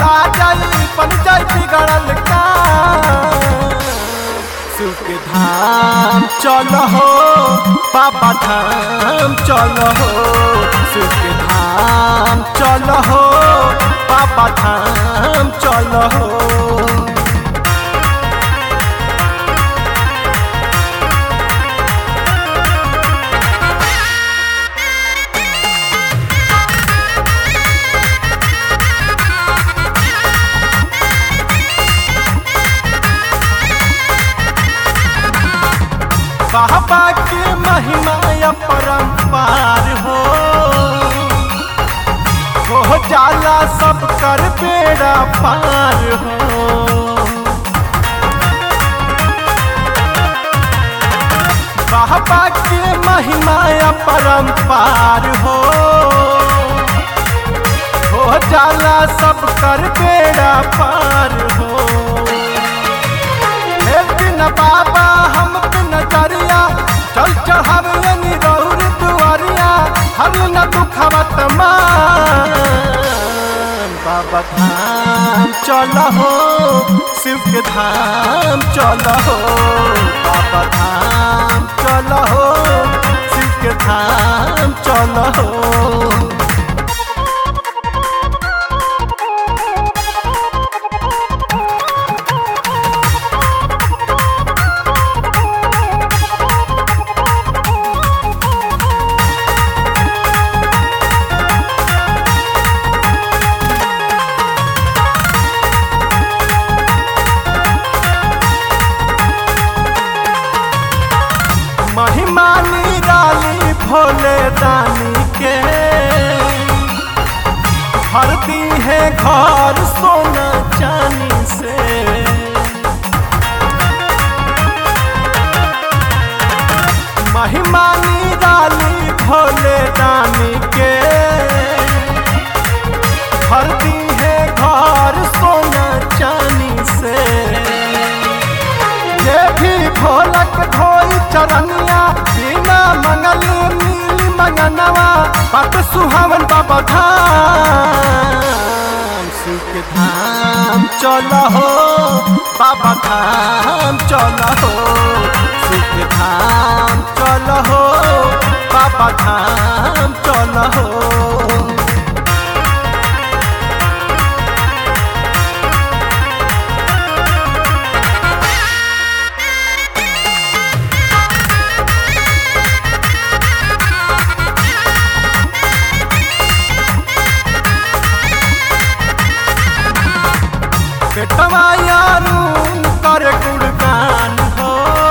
भुला जाई बन जाई बिगड़ल का सुख धाम चल हो बाबा धाम चल हो सुख धाम चल हो बाबा धाम चल हो बाबा के महिमा परम्पार हो हो जाला सब कर बेड़ा पार हो बाबा के महिमा परम्पार हो हो जाला सब कर बेड़ा पार हो लेकिन बाबा हम पे नजरिया चल चढ़ावे रौर दुआरिया हर न दुखवत मान बाबा धाम चल हो शिव के धाम चल हो बाबा धाम चल हो शिव के धाम चल हो महिमा निराली भोले दानी के भरती है घर सोना चांदी से महिमा निराली भोले दानी के भरती है घर सोना चांदी से ये भी भोलक धोई चरनिया बिना मंगल मिली मंगनवा पट सुहावन बाबा धाम सुख धाम चल हो बाबा धाम चल हो सुख धाम चल हो बाबा धाम चल हो बेटवा यारून कर गुणगान हो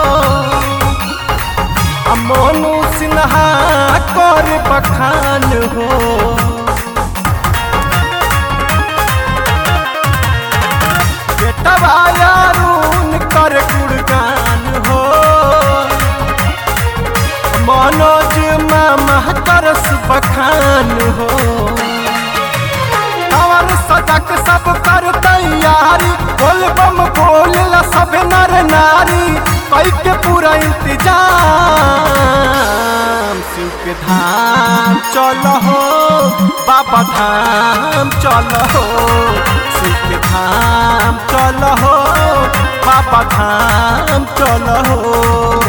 आ मोनू सिन्हा कर बखान हो बेटवा यारून कर गुणगान हो मनोज मामा करस बखान हो कवर सजक सब कर तैयारी बोल बम बोल सब नर नारी कई के पूरा इंतजाम शिव के धाम चल हो बाबा धाम चल हो शिव के धाम चल हो बाबा धाम चल हो